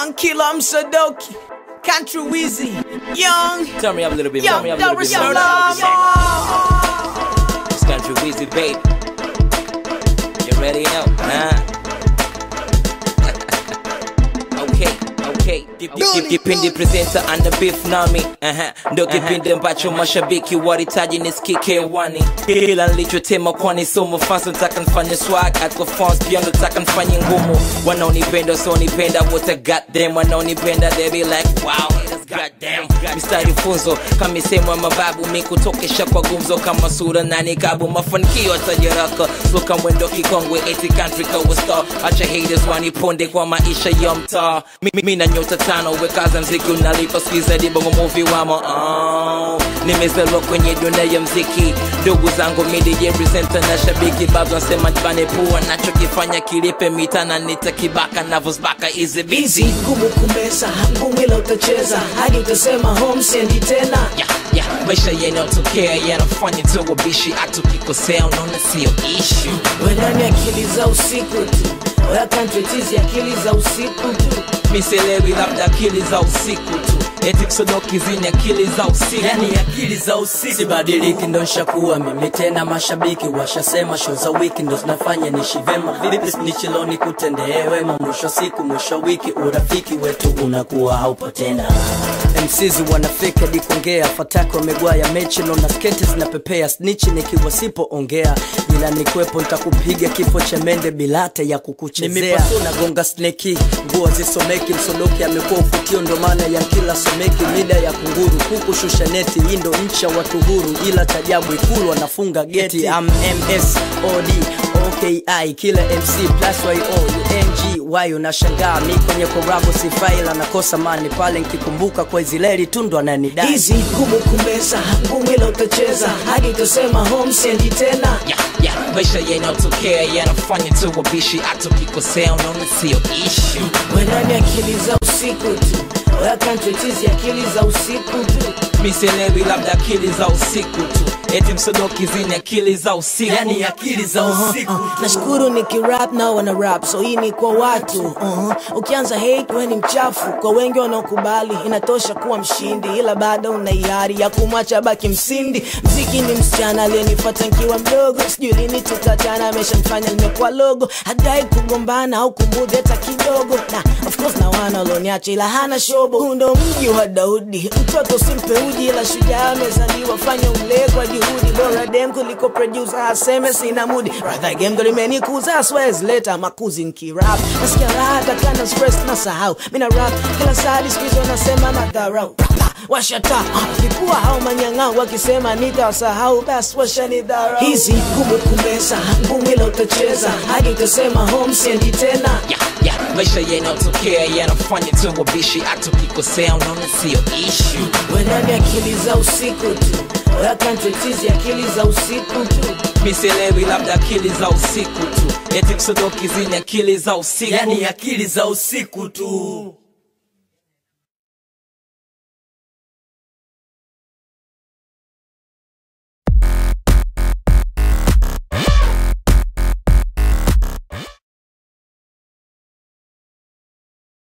Young Killer Msodoki, Country Wizzy, Young, Turn me up a little bit. Turn me Young up a little Doris bit. more. Love. It's country Weezy, babe. You ready now? Huh? okay, okay. Kip- kip- Kipindi presenter ana beef nami Aha. ndo kipindi ambacho mashabiki waritaji nisikike hewani kila nilichotema kwani somo fans nataka nifanye swag at kwa fans pia nataka nifanye ngumu wanaonipenda wasionipenda wote goddamn wanaonipenda they be like wow haters goddamn mistari funzo kama sehemu ya mababu mi kutokesha kwa gumzo kama sura na nikabu mafanikio atajaraka soka mwendo kikongwe eti country kawa star acha haters waniponde kwa maisha ya mtaa Mi- mi- mi na nyota tano wekaza mziki unalipa skiza dibongo movie wamo oh. nimezaliwa kwenye dunia ya mziki ndugu zangu midije presenter na shabiki babu nasema jibane pua nachokifanya kilipe mitana nitakibaka navosbaka izi Busy, bizi ngumu kumeza, ngumu ila utacheza hadi utasema home sendi tena. yeah, yeah. maisha yanayotokea yanafanya tu wabishi hatukikosea unaona sio ishu Wenani akili za usiku tu, oya country tizi akili za usiku tu. miselewi labda akili za usiku tu eti msodoki zini akili za usiku yani akili za usiku sibadiliki ndo nshakuwa mimi tena mashabiki washasema show za wiki ndo zinafanya nishi vema vipi nichiloni kutendee wema mwisho siku mwisho wiki urafiki wetu unakuwa haupo tena mcz wanafika hadi kuongea fataki wamegwaya mechi naona sketi zinapepea snichi nikiwa sipoongea ila nikwepo ntakupiga kifo cha mende bilate ya kukuchezea nagonga sneki nguo zisomeki msodoki amekuwa ufutio ndo maana ya kila someki mida ya kunguru huku shusha neti hii ndo nchi ya watu huru ila tajabu ikulu wanafunga geti am ms od oki kila mc plus yo ung y unashangaa mi kwenye korabo sifaila nakosa mani pale nkikumbuka kwa izileli tundu ananidai Hizi ngumu kumeza, ngumu ila utacheza hadi utasema home sendi tena. yeah, yeah. maisha yanayotokea yanafanya tu wabishi hatukikosea unaona sio ishu Wenani akili za usiku tu, oya country tizi akili za usiku tu. miselewi labda akili za usiku tu eti msodoki zini akili za usiku yani akili za usiku nashukuru nikirap na wana rap so hii ni kwa watu uh-huh. ukianza hate we ni mchafu kwa wengi wanaokubali inatosha kuwa mshindi ila bado una hiari ya kumwacha baki msindi mziki ni msichana aliyenifata nkiwa mdogo sijui lini tutatana ameshamfanya nimekuwa logo hadai kugombana au kumbudhi hata kidogo na of course na wana walioniacha ila hana shobo huu ndo mji wa daudi mtoto simpe uji ila shujaa amezaliwa fanya umlee kwa juhudi bora dem kuliko producer aseme sina mudi radha game ndo limenikuza swez leta makuzi nkirap nasikia raha takana stress na sahau mina rap kila sadi skuizi wanasema madharau Rapa, washata ah, nikuwa hao manyang'au wakisema nitawasahau basi washanidharau hizi ngumu kumeza ngumu ila utacheza hadi utasema home sendi tena yeah, yeah. maisha yanayotokea yanafanya tu wabishi hatukikosea unaona sio ishu wenani akili za usiku tu oya country tizi akili za usiku tu miselewi labda akili za usiku tu eti msodoki zini akili za usiku yani akili za usiku tu